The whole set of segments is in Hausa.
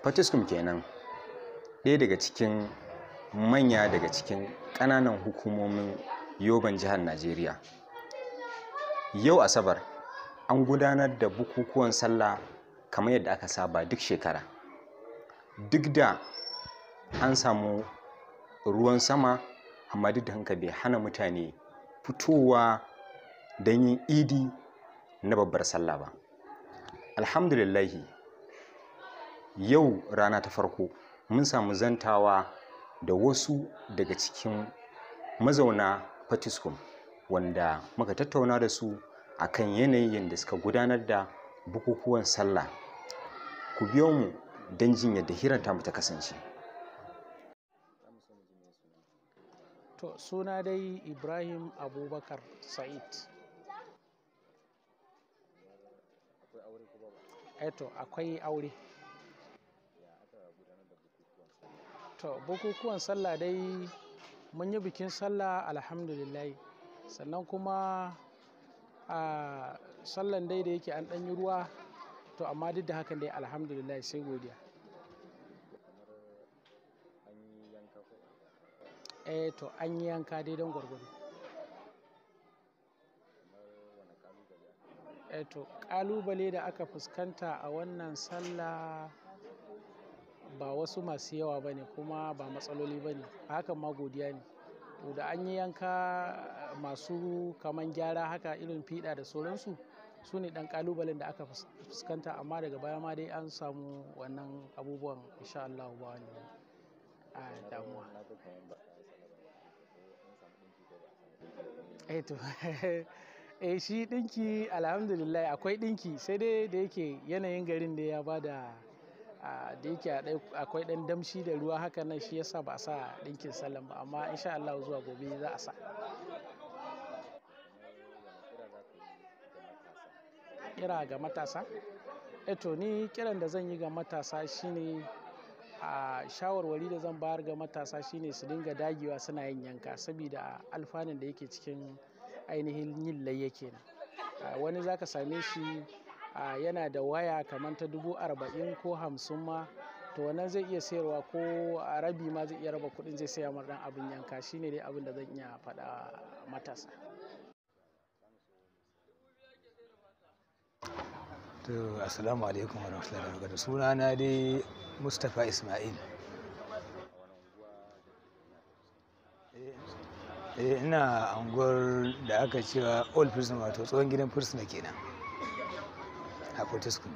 fatiskum kenan ɗaya daga cikin manya daga cikin ƙananan hukumomin yoban jihar najeriya yau asabar an gudanar da bukukuwan sallah kamar yadda aka saba duk shekara duk da an samu ruwan sama amma duk da hanka bai hana mutane fitowa don yin idi na babbar sallah ba alhamdulillahi yau rana ta farko mun samu zantawa da wasu daga cikin mazauna fatiskum wanda muka tattauna da su akan yanayin da suka gudanar da bukukuwan sallah ku biyo mu don jin yadda hirar tamu ta kasance To suna dai Ibrahim Abubakar Sa'id. Eto akwai aure. To bukukuwan sallah dai mun yi bikin sallah alhamdulillah sannan kuma a sallan dai da yake an ɗan yi ruwa to amma duk da hakan dai alhamdulillah sai godiya. eh to an yi yanka dai don gwargwado eh to kalubale da aka fuskanta a wannan sallah ba wasu masu yawa ba ne kuma ba matsaloli ba ne hakan ma godiya ne to da an yi yanka masu kaman gyara haka irin fiɗa da sauransu su ne ɗan kalubalen da aka fuskanta amma daga baya ma dai an samu wannan abubuwan insha Allah ba wani damuwa eh to eh shi dinki alhamdulillah akwai dinki sai dai da yake yanayin garin da ya bada da yake akwai dan damshi da ruwa haka nan shi yasa ba a sa dinkin sallan ba amma insha Allah zuwa gobe za a sa kira ga matasa eh to ni kiran da zan yi ga matasa shine a shawarwari da zan bayar ga matasa shine su dinga dagewa suna yin yanka saboda alfanun da yake cikin ainihin yin layya kenan wani zaka same shi yana da waya kamar ta dubu arba'in ko hamsin ma to wannan zai iya sayarwa ko a rabi ma zai iya raba kuɗin zai saya mar dan abin yanka shine dai abin da zan iya faɗa matasa to assalamu alaikum wa rahmatullahi wa barakatuh suna na dai mustapha ismail eh ina anguwar da aka cewa old prison wato tsohon gidan fursuna kenan a fortescue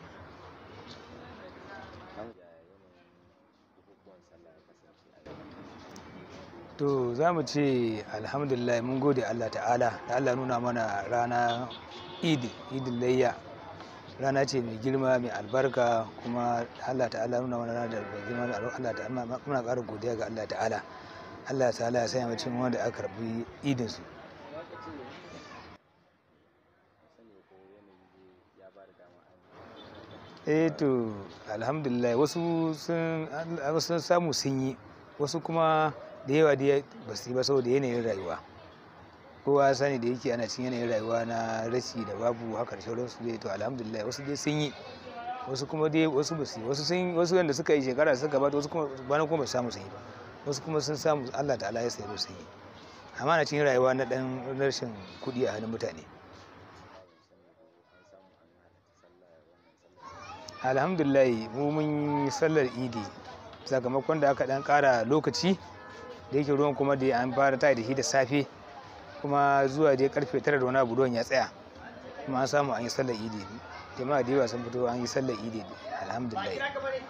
to za mu ce alhamdulillah mun gode allah ta'ala da allah nuna mana rana idi idin layya rana ce mai girma mai albarka kuma Allah ta'ala nuna wani rana da mai girma mai albarka Allah ta'ala muna ƙara godiya ga Allah ta'ala Allah ta'ala ya sanya mutum wanda aka karbi idin su eh to alhamdulillah wasu sun wasu samu sun yi wasu kuma da yawa da ba su yi ba saboda yanayin rayuwa kowa sani da yake ana cin yanayin rayuwa na rashi da babu haka da sauransu dai to alhamdulillah wasu dai sun yi wasu kuma dai wasu ba su yi wasu sun wasu wanda suka yi shekara suka gabata wasu kuma bana kuma ba su samu sun yi ba wasu kuma sun samu Allah ta'ala ya sayar sun yi amma na cikin rayuwa na dan rashin kuɗi a hannun mutane alhamdulillah mu mun yi sallar idi sakamakon da aka dan kara lokaci da yake ruwan kuma da an fara tayi da shi da safe kuma zuwa dai karfe tara da wani abu ruwan ya tsaya kuma an samu an yi sallar idi jama'a da yawa sun fito an yi sallar idi alhamdulillah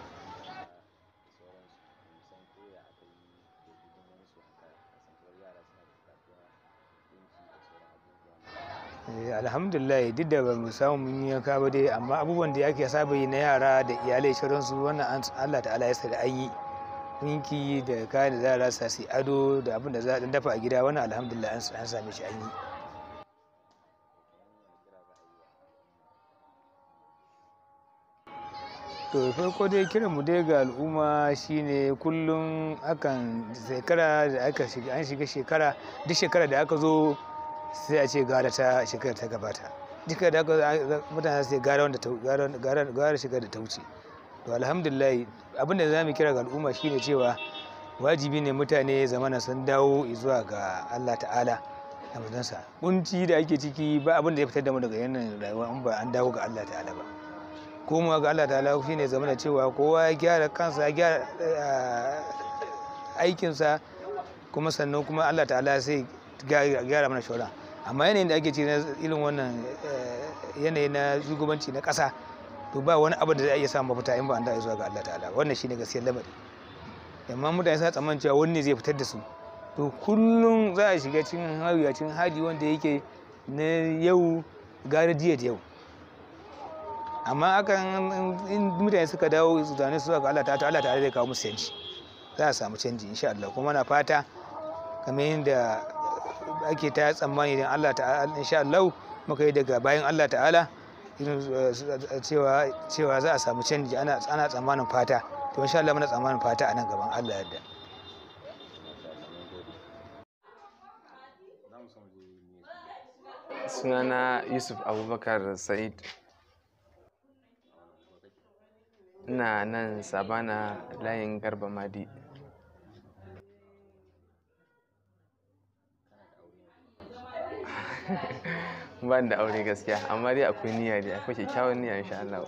alhamdulillah duk da ba mu samu mun yi yanka ba dai amma abubuwan da ake saba yi na yara da iyalai sauransu wannan Allah ta'ala ya da an yi ɗinki da kayan da za a rasa su ado da abin da za a dafa a gida wannan alhamdulillah an same shi an yi to farko dai kiranmu dai ga al'umma shine kullum akan shekara da aka shiga an shiga shekara duk shekara da aka zo sai a ce gara ta shekara ta gabata duka da aka mutane sai gara wanda gara gara shekara da ta wuce to alhamdulillah abin da za mu kira ga al'umma shine cewa wajibi ne mutane zamana sun dawo zuwa ga Allah ta'ala da manzansa kunci da ake ciki ba abin da ya fitar da mu daga yanayin rayuwa in ba an dawo ga Allah ta'ala ba komawa ga Allah ta'ala shine zamana cewa kowa ya gyara kansa ya gyara aikinsa kuma sannan kuma Allah ta'ala sai gyara mana shauran amma yanayin da ake ci na irin wannan yanayi na shugabanci na ƙasa to ba wani abu da zai iya samun mafita in ba an da zuwa ga Allah ta'ala wannan shine gaskiyar lamari amma mutane suna tsammanin cewa wani ne zai fitar da su to kullum za a shiga cikin hawiyacin hali wanda yake na yau gara jiya da yau amma akan in mutane suka dawo su zane su ga Allah ta'ala Allah ta'ala zai kawo musu canji za a samu canji insha Allah kuma na fata kamar yadda ake ta tsammani idan Allah ta'ala insha Allah muka yi daga bayan Allah ta'ala cewa cewa za a samu canji ana ana tsammanin fata to insha Allah muna tsammanin fata a nan gaban Allah yadda sunana yusuf abubakar sa'id ina nan sabana layin garba madi ban da aure gaskiya amma dai akwai niyya dai akwai kyakkyawan niyya insha Allah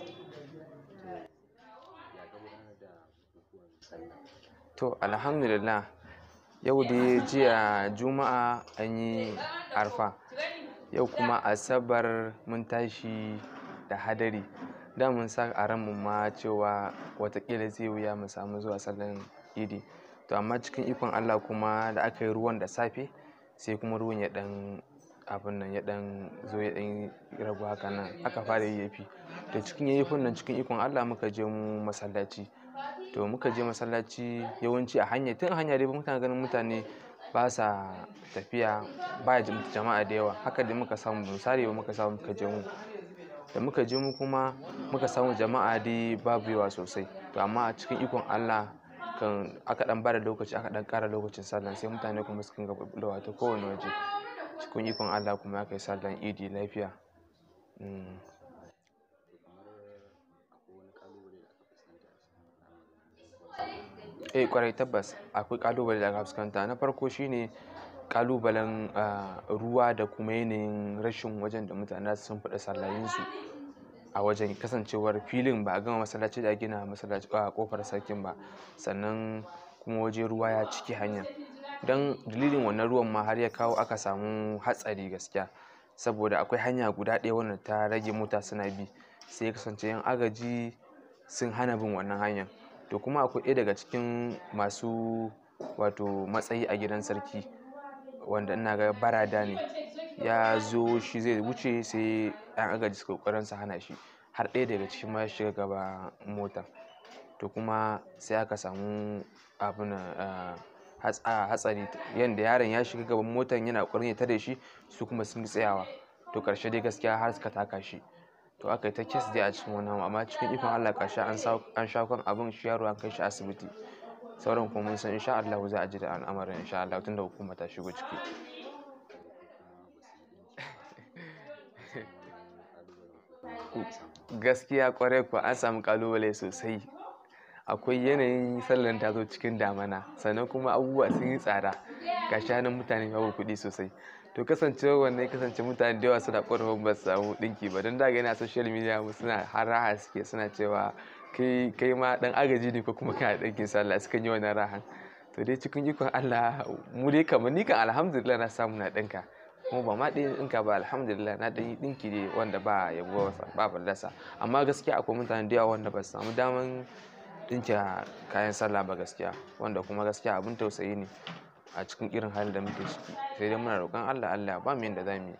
to alhamdulillah yau dai jiya juma'a an yi arfa yau kuma asabar mun tashi da hadari da mun sa a ranmu ma cewa watakila zai wuya mu samu zuwa sallan idi to amma cikin ikon allah kuma da aka yi ruwan da safe sai kuma ruwan ya dan abin nan ya dan zo ya dan ragu haka nan aka fara yayyafi to cikin yayyafin nan cikin ikon allah muka je mu masallaci to muka je masallaci yawanci a hanya tun a hanya dai mutane ganin mutane ba sa tafiya ba jama'a da yawa haka da muka samu misali ba muka samu muka je mu da muka je mu kuma muka samu jama'a dai babu yawa sosai to amma a cikin ikon Allah kan aka dan bada lokaci aka dan kara lokacin sallah sai mutane kuma suka ga bullowa ta kowane waje cikin ikon Allah kuma aka yi sallan idi lafiya eh kwarai tabbas akwai kalubale da aka fuskanta na farko shine kalubalen ruwa da kuma yanayin rashin wajen da mutane sun faɗa sallayinsu a wajen kasancewar filin ba a gama masallaci da gina masallaci a kofar sarkin ba sannan kuma waje ruwa ya ciki hanya don dalilin wannan ruwan ma har ya kawo aka samu hatsari gaskiya saboda akwai hanya guda ɗaya wanda ta rage mota suna bi sai ya kasance yan agaji sun hana bin wannan hanyar to kuma akwai ɗaya daga cikin masu wato matsayi a gidan sarki wanda ina ga barada ne ya zo shi zai wuce sai yan agaji suka kokarin su hana shi har ɗaya daga cikin ma ya shiga gaba mota to kuma sai aka samu abin hatsari yadda yaron ya shiga gaban motan yana kokarin ya tare shi su kuma sun tsayawa to karshe dai gaskiya har suka taka shi to aka yi ta kes dai a cikin wannan amma cikin ikon Allah karshe an sha kan abin shi yaro an kai shi asibiti sauran kuma mun san insha Allah za a ji da al'amarin insha Allah tunda hukuma ta shigo ciki gaskiya kwarai kuwa an samu kalubale sosai akwai yanayin sallan ta zo cikin damana sannan kuma abubuwa sun yi tsada ga shanin mutane babu kuɗi sosai to kasancewa wannan ya kasance mutane da yawa suna ƙorafin ba su samu ɗinki ba don daga yana social media mu suna har raha suke suna cewa kai kai ma dan agaji ne ko kuma kana ɗinkin sallah sukan yi wannan rahan to dai cikin ikon Allah mu dai kamar ni kan alhamdulillah na samu na ɗinka kuma ba ma ɗin ɗinka ba alhamdulillah na ɗan yi ɗinki ne wanda ba yabo ba fallasa amma gaskiya akwai mutane da yawa wanda ba su samu daman ɗinke kayan sallah ba gaskiya wanda kuma gaskiya abin tausayi ne a cikin irin halin da muke ciki sai dai muna roƙon Allah Allah ba mu yanda za mu yi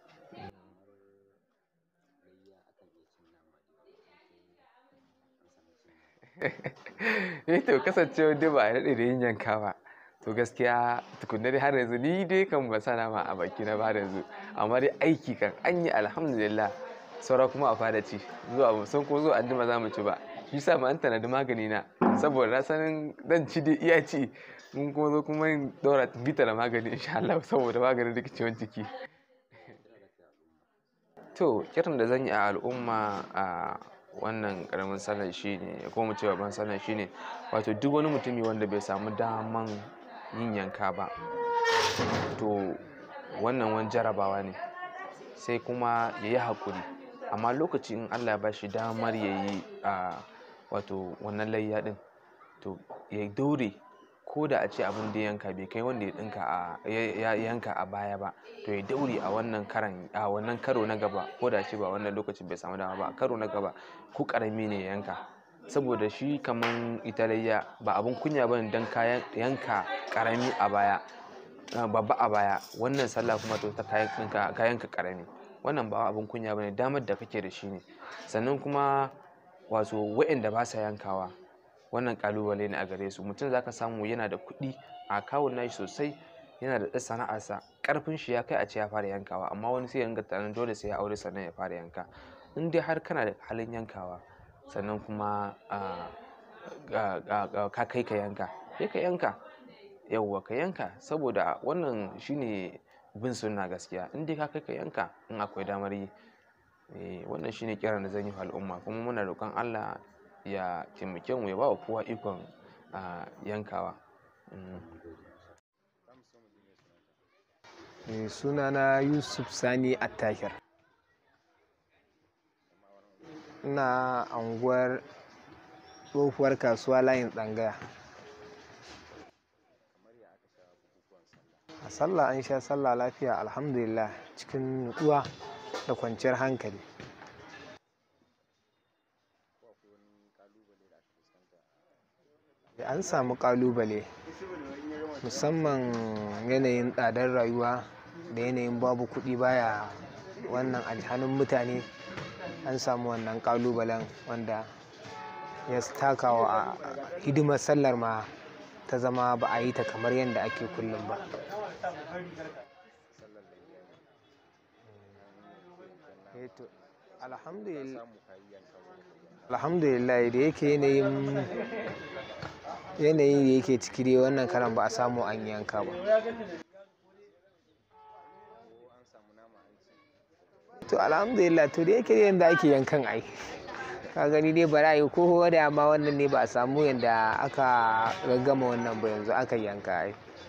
eh to kasancewa dai ba a daɗe da yin yanka ba to gaskiya tukunna dai har yanzu ni dai kan ba sa nama a baki na ba yanzu amma dai aiki kan an yi alhamdulillah saura kuma a fara ci zuwa mu san ko zuwa anjima za mu ci ba shi sa ma an tanadi magani na saboda na sanin dan ci dai iya ci mun kuma zo kuma yin daura bita da magani insha Allah saboda maganin rikicewan ciki to kiran da zan yi a al'umma a wannan karamin sallar shine ko mu ce babban sallar shine wato duk wani mutumi wanda bai samu daman yin yanka ba to wannan wani jarabawa ne sai kuma ya yi haƙuri amma lokaci in allah ya ba shi damar ya yi a wato wannan layya ɗin to ya daure ko da a ce abin da yanka bai kai wanda ya ɗinka a ya yanka a baya ba to ya daure a wannan karan a wannan karo na gaba ko da ce ba wannan lokacin bai samu dama ba karo na gaba ko ƙarami ne ya yanka saboda shi kaman ita layya ba abin kunya ba ne don ka yanka ƙarami a baya babba a baya wannan sallah kuma to ta kayan ka karami wannan ba abin kunya bane damar da kake da shi ne sannan kuma wato waɗanda ba sa yankawa wannan kalubale ne a gare su mutum zaka samu yana da kuɗi a kawun nashi sosai yana da ɗan sana'arsa ƙarfin shi ya kai a ce ya fara yankawa amma wani sai ya ringa tunanin dole sai ya aure sannan ya fara yanka in dai har kana da halin yankawa sannan kuma ka kai ka yanka sai ka yanka yauwa ka yanka saboda wannan shine bin sunna gaskiya in dai ka kai ka yanka in akwai damar yi wannan shine kiran da zan yi wa al'umma kuma muna roƙon Allah ya taimake mu ya ba wa kowa ikon yankawa sunana yusuf sani attahir ina anguwar tsohuwar kasuwa layin tsangaya a sallah an sha sallah lafiya alhamdulillah cikin nutsuwa da kwanciyar hankali an samu kalubale musamman yanayin tsadar rayuwa da yanayin babu kuɗi baya wannan alhanun mutane an samu wannan kalubalen wanda ya takawa a hidimar sallar ma ta zama ba a yi ta kamar yadda ake kullum ba alhamdulillah da yake yanayin yanayin da yake ciki dai wannan karan ba a samu an yanka ba to alhamdulillah to da yake yadda ake yankan ai ka gani dai ba yi ko da ma wannan ne ba a samu yadda aka gaggama wannan ba yanzu aka yanka ai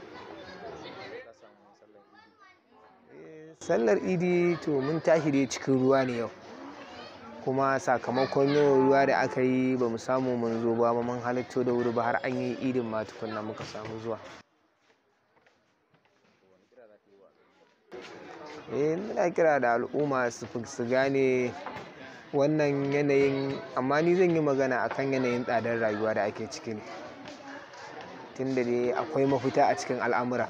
sallar idi to mun tashi dai cikin ruwa ne yau kuma sakamakon yawan ruwa da aka yi ba mu samu mun zo ba mun halatto da wuri ba har an yi idin ma tukunna muka samu zuwa eh muna kira da al'umma su gane wannan yanayin amma ni zan yi magana akan yanayin tsadar rayuwa da ake ciki ne tunda dai akwai mafita a cikin al'amura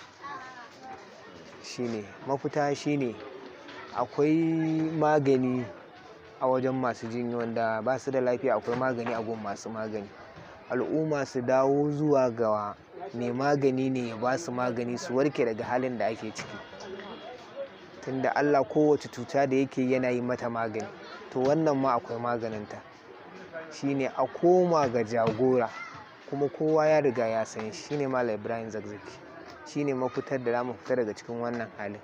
shine mafita shine akwai magani a wajen masu jinya wanda ba su da lafiya akwai magani a gun masu magani al'umma su dawo zuwa ga mai magani ne ya ba su magani su warke daga halin da ake ciki tunda allah kowace cuta da yake yana yi mata magani to wannan ma akwai maganinta shine a koma ga jagora kuma kowa ya riga ya san shi shine malam ibrahim zakzaki shine mafitar da za mu fita daga cikin wannan halin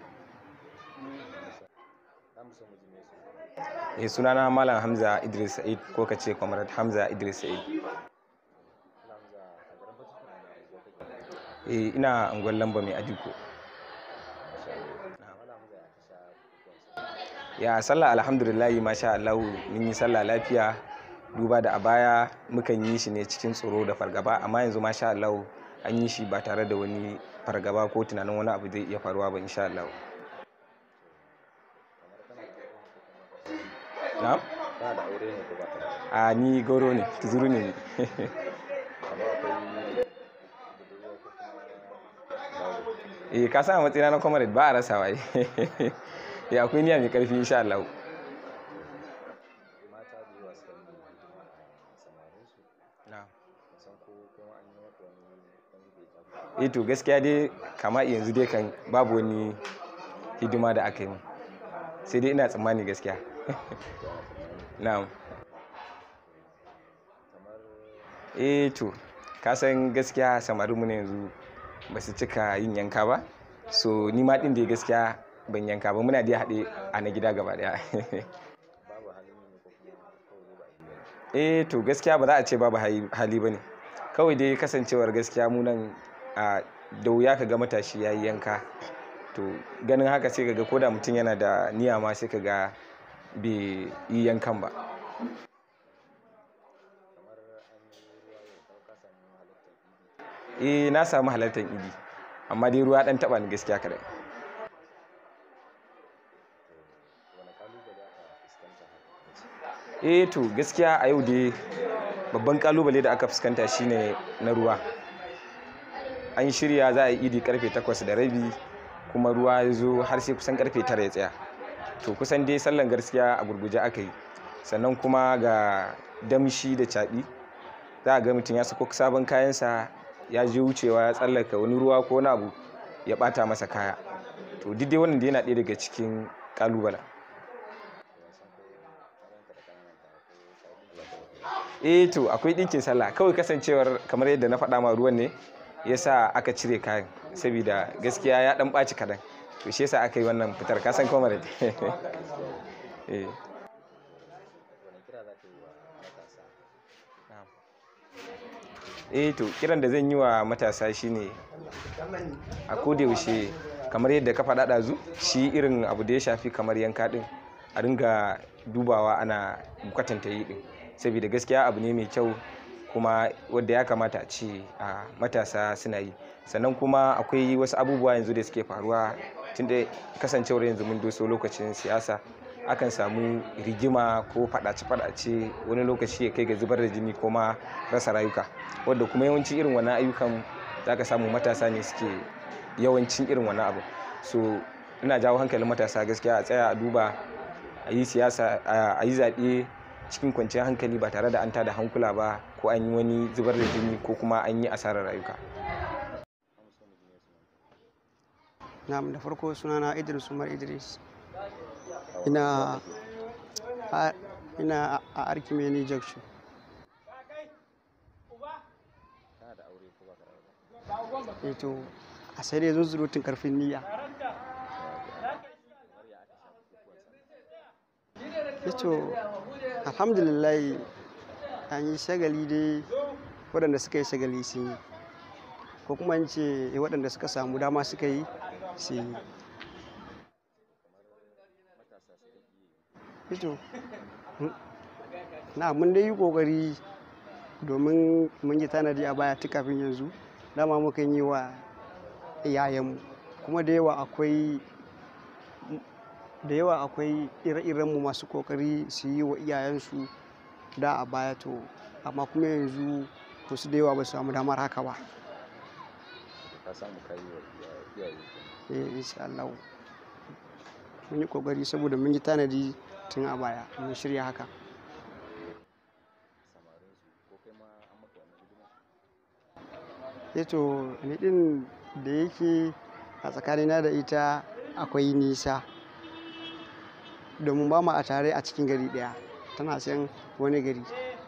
eh sunana malam hamza idris sa'id ko ka ce comrade hamza idris sa'id eh ina angon lamba mai adiko ya sallah alhamdulillahi masha Allah mun yi sallah lafiya duba da a baya mukan yi shi ne cikin tsoro da fargaba amma yanzu masha Allah an yi shi ba tare da wani fargaba ko tunanin wani abu zai iya faruwa ba insha Allah na? a ni goro ne tuzuru ne eh ka san a matsayina na comrade ba a rasa waye ya akwai niyya mai karfi insha Allah eh to gaskiya dai kama yanzu dai kan babu wani hidima da aka yi sai dai ina tsammani gaskiya na'am eh to ka san gaskiya samarinmu ne yanzu ba su cika yin yanka ba so ni ma din da gaskiya ban yanka ba muna dai haɗe a na gida gaba daya eh to gaskiya ba za a ce babu hali hali ba ne kawai dai kasancewar gaskiya mu nan a da wuya ka ga matashi ya yi yanka to ganin haka sai ka ga koda mutum yana da niyya ma sai ka ga bai yi yankan ba eh na samu halartar idi amma dai ruwa dan taba ni gaskiya kadai eh to gaskiya a yau dai babban kalubale da aka fuskanta shine na ruwa an shirya za a yi idi karfe 8 da rabi kuma ruwa ya zo har sai kusan karfe 9 ya tsaya to kusan dai sallan gaskiya a gurguje aka yi sannan kuma ga damshi da caɓi za a ga mutum ya sako sabon kayansa ya je wucewa ya tsallaka wani ruwa ko wani abu ya bata masa kaya to duk dai wannan da yana ɗaya daga cikin kalubalen eh to akwai ɗinkin sallah kawai kasancewar kamar yadda na faɗa ma ruwan ne yasa aka cire kayan saboda gaskiya ya ɗan ɓaci kaɗan to shi yasa aka yi wannan fitar kasan comrade eh eh to kiran da zan yi wa matasa shine a yaushe kamar yadda ka faɗa ɗazu shi irin abu da ya shafi kamar yanka ɗin a ringa dubawa ana kwatanta yi ɗin saboda gaskiya abu ne mai kyau kuma wadda ya kamata a ce a matasa suna yi sannan kuma akwai wasu abubuwa yanzu da suke faruwa tunda kasancewar yanzu mun doso lokacin siyasa akan samu rigima ko fadace-fadace wani lokaci ya kai ga zubar da jini ko ma rasa rayuka wadda kuma yawanci irin wannan ayyukan za ka samu matasa ne suke yawancin irin wannan abu so ina jawo hankalin matasa gaskiya a tsaya a duba a yi siyasa a yi zaɓe cikin kwanciyar hankali ba tare da an tada hankula ba ko an yi wani zubar da jini ko kuma an yi asarar rayuka Na'am da farko sunana Idris Umar Idris. Ina a, ina a Arkimeni Junction. Eh to a sai dai zunzurutun karfin niyya. Eh to alhamdulillah an yi shagali dai waɗanda suka yi shagali sun yi ko kuma in ce waɗanda suka samu dama suka yi su yi ito na mun dai yi kokari domin mun yi tanadi a baya tun kafin yanzu dama muka yi wa iyayenmu kuma da yawa akwai da yawa akwai ire-irenmu masu kokari su yi wa iyayensu da a baya to amma kuma yanzu wasu da yawa ba su samu damar haka ba eh insha Allah mun yi kokari saboda mun yi tanadi tun a baya mun shirya haka to ni din da yake a tsakanina da ita akwai nisa domin ba mu a tare a cikin gari daya tana san wani gari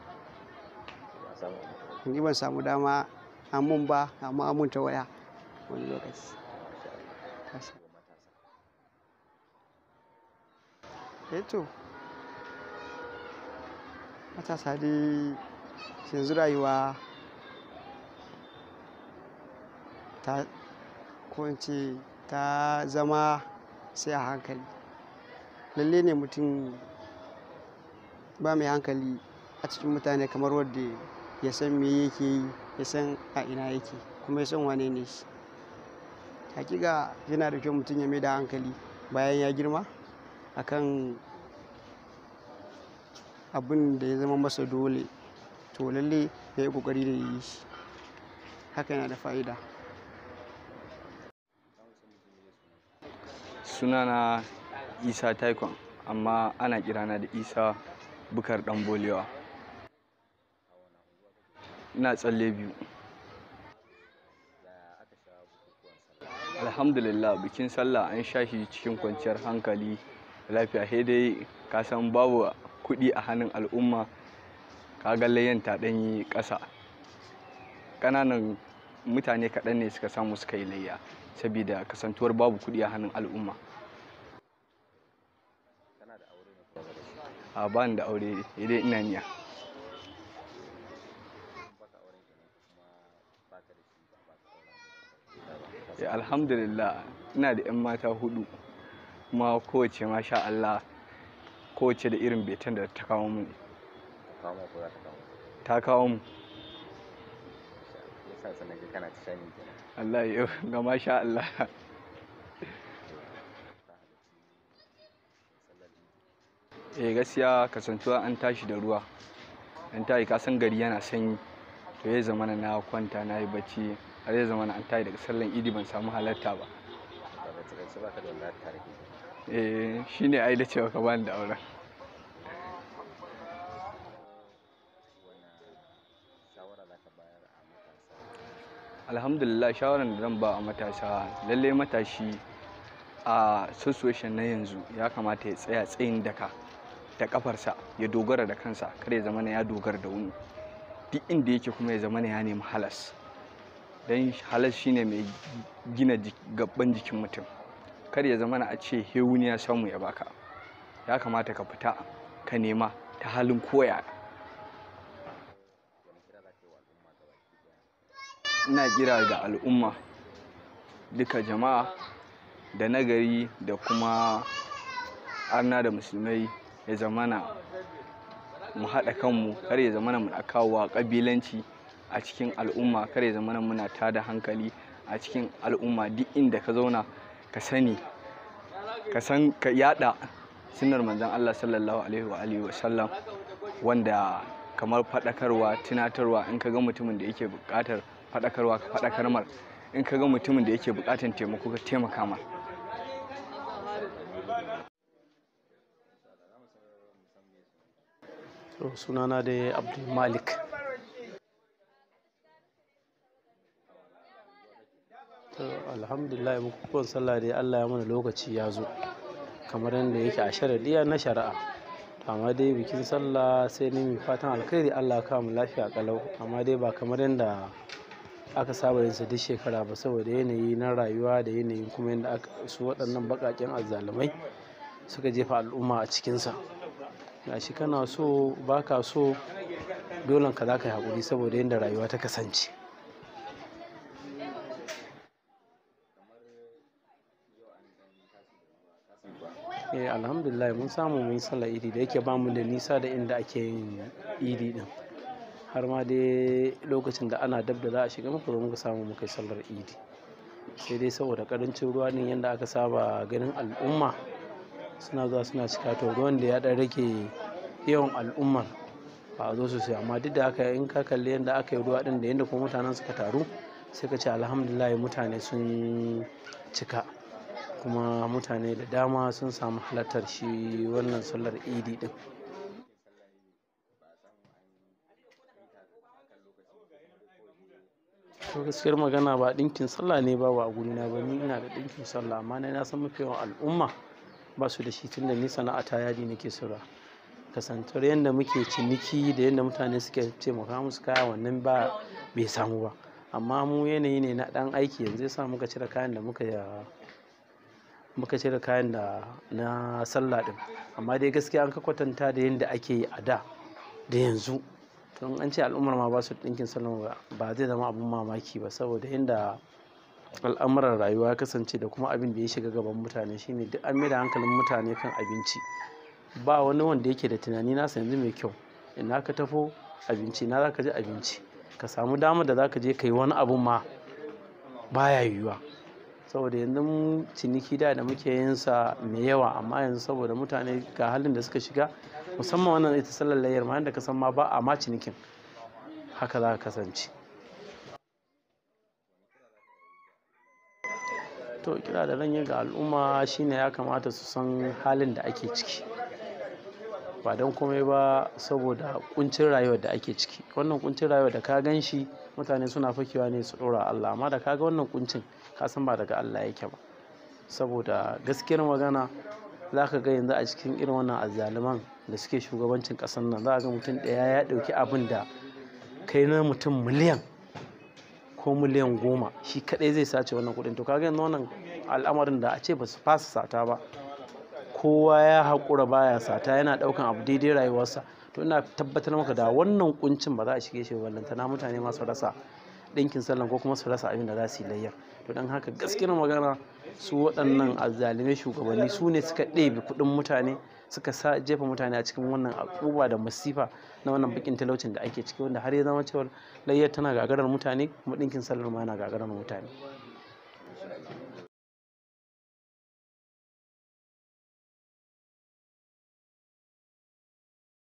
ni ban samu dama amun ba amma amun ta waya wani lokaci eto matasa dai yanzu rayuwa ta ce ta zama sai a hankali lalle ne mutum ba mai hankali a cikin mutane kamar wadda ya san me yake yi ya san a ina yake kuma ya san wane ne shi hakika yana da kyau mutum ya mai da hankali bayan ya girma akan abin da ya zama masa dole to lalle ya yi kokari da yi shi haka yana da fa'ida sunana isa taikon amma ana kirana da isa bukar dan bolewa ina tsalle biyu alhamdulillah bikin sallah an sha shi cikin kwanciyar hankali lafiya sai dai ka san babu kuɗi a hannun al'umma ka ga layyan ta ɗanyi ƙasa ƙananan mutane kaɗan ne suka samu suka yi layya saboda kasantuwar babu kuɗi a hannun al'umma a ba da aure dai ina niya alhamdulillah ina da 'yan mata hudu kuma kowace masha Allah kowace da irin betan da ta kawo mu kawo ma ko za ta kawo ta kawo mu yasa sanan ga kana ta shani kenan Allah ya ga masha Allah eh gaskiya kasantuwa an tashi da ruwa an tashi ka san gari yana sanyi to ya zama na kwanta na yi bacci har ya zama an tashi daga sallan idi ban samu halarta ba daga takaice baka da wallahi tare ke eh shine ai da cewa ka bani da auren shawara za ka bayar a matasa alhamdulillah shawarar da zan ba a matasa lallai matashi a situation na yanzu ya kamata ya tsaya tsayin daka da kafarsa ya dogara da kansa kar ya zama ya dogara da wani duk inda yake kuma ya zama ya nemi halas don halas shine mai gina gaban jikin mutum kar ya zama a ce hewuni ya samu ya baka ya kamata ka fita ka nema ta halin koya ina kira ga al'umma duka jama'a da nagari da kuma arna da musulmai ya zamana mu haɗa kanmu kar ya zamana muna kawowa ƙabilanci a cikin al'umma kar ya zamana muna tada hankali a cikin al'umma duk inda ka zauna ka sani ka san ka yada sunnar manzon Allah sallallahu alaihi wa alihi wa sallam wanda kamar faɗakarwa tunatarwa in ka ga mutumin da yake buƙatar faɗakarwa ka faɗakar mar in ka ga mutumin da yake buƙatar taimako ka taimaka mar To, sunana dai abdul malik to alhamdulillah bukukuwan sallah dai allah ya mana lokaci ya zo kamar yadda yake a sharadiya na shari'a to amma dai bikin sallah sai ne mai fatan alkhairi allah ya kawo mu lafiya kalau amma dai ba kamar yadda aka saba yin sa duk shekara ba saboda yanayi na rayuwa da yanayin kuma yadda aka su waɗannan baƙaƙen azzalumai suka jefa al'umma a cikinsa gashi kana so baka so dolen ka za ka yi haƙuri saboda yadda rayuwa ta kasance eh alhamdulillah mun samu mun yi sallar idi da yake bamu da nisa da inda ake yin idi din har ma dai lokacin da ana dab da za a shiga muka zo muka samu muka yi sallar idi sai dai saboda karancin ruwa din yadda aka saba ganin al'umma suna zuwa suna cika to ruwan da ya dan rage yawan al'ummar ba a zo sosai amma duk da haka in ka kalli yadda aka yi ruwa din da yadda kuma mutanen suka taru sai ka ce alhamdulillah mutane sun cika kuma mutane da dama sun samu halartar shi wannan sallar idi din to gaskiyar magana ba ɗinkin sallah ne ba a gurina ba ni ina da ɗinkin sallah amma na san mafi yawan al'umma ba su da shi tunda ni sana'a ta yadi nake sura kasantar yadda muke ciniki da yadda mutane suke taimaka musu kaya wannan ba bai samu ba amma mu yanayi ne na ɗan aiki yanzu yasa muka cire kayan da muka muka cire kayan da na sallah din amma dai gaskiya an ka kwatanta da yadda ake yi a da da yanzu to an ce al'ummar ma ba su ɗinkin sallah ba zai zama abin mamaki ba saboda yadda al'amuran rayuwa ya kasance da kuma abin da ya shiga gaban mutane shine duk an da hankalin mutane kan abinci ba wani wanda yake da tunani nasa yanzu mai kyau ina ka tafo abinci na za ka ji abinci ka samu damar da za ka je ka yi wani abun ma baya yiwuwa saboda yanzu ciniki da da muke yin sa mai yawa amma yanzu saboda mutane ga halin da suka shiga musamman wannan ita sallar layar ma yadda ka san ma ba a ma cinikin haka za ka kasance to kira da zan yi ga al'umma shine ya kamata su san halin da ake ciki ba don komai ba saboda kuncin rayuwar da ake ciki wannan kuncin rayuwar da ka gan shi mutane suna fakewa ne su ɗora Allah amma da ka ga wannan kuncin ka san ba daga Allah yake ba saboda gaskiyar magana za ka ga yanzu a cikin irin wannan azzaluman da suke shugabancin ƙasar nan za ka ga mutum ɗaya ya ɗauki abin da kai na mutum miliyan ko miliyan goma shi kadai zai sace wannan kudin to kaga yanzu wannan al'amarin da a ce ba su fasa sata ba kowa ya haƙura baya sata yana ɗaukan abu daidai rayuwarsa to ina tabbatar maka da wannan kuncin ba za a shige shi ballantana mutane masu rasa ɗinkin sallan ko kuma su rasa abin da za su yi layyar to don haka gaskiyar magana su waɗannan azzalumai shugabanni su ne suka ɗebe kuɗin mutane suka sa jefa mutane a cikin wannan abubuwa da masifa na wannan bakin talaucin da ake ciki wanda har ya zama cewa layyar tana gagarar mutane kuma ɗinkin sallar ma yana gagarar mutane